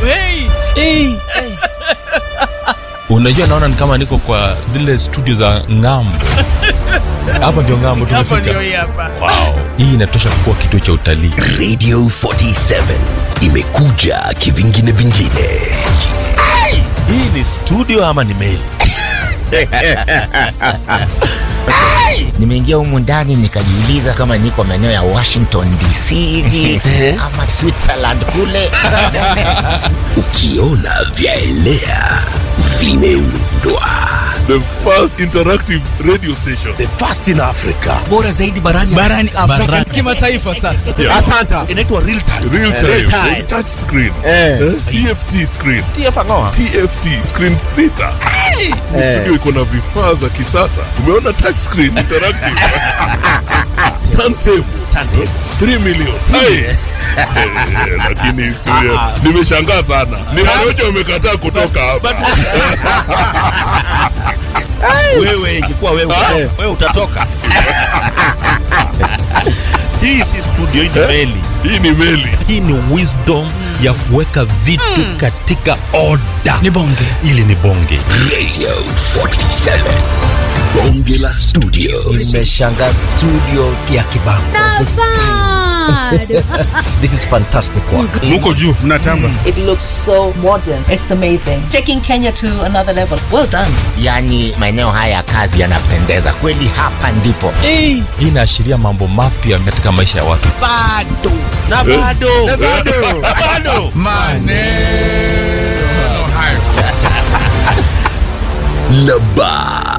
hey. hey. unajua naona ni kama niko kwa zile studio za ngambo hapa ndio ngambo hapo ndio tumefika hii hapa wow. hii inatosha kuwa kituo cha utalii radio 47 imekuja kivingine vingine hii ni studio ama ni meli nimeingia humu ndani nikajiuliza kama niko maeneo ya washington dc hivi ama switzerland kule ukiona vyaelea vimeundwa the first interactive radio station the first in africa bora zaidi barani barani afrika kimataifa sasa Yeah. asanta inaitwa real time real time, Real time. touch screen Eh. Eh, tft screen tfangoa tft screen sita Ni studio iko na vifaa za kisasa umeona touch screen interactive turntable turntable 3 million Hai. Eh, lakini studio nimeshangaa sana ni Warioja wamekataa kutoka hapa wewe ingekuwa wewe wewe utatoka hii si studio hii ni meli hii ni meli hii ni wisdom ya kuweka vitu katika oda ni bonge ili ni bonge radio 47 bonge la studio nimeshanga studio ya kibango this is fantastic work muko juu mnatamba It looks so modern. It's amazing. Taking Kenya to another level. Well done. yaani maeneo haya ya kazi yanapendeza kweli hapa ndipo hey. hii inaashiria mambo mapya katika maisha ya watu bado na bado na bado bado maneno hayo na ba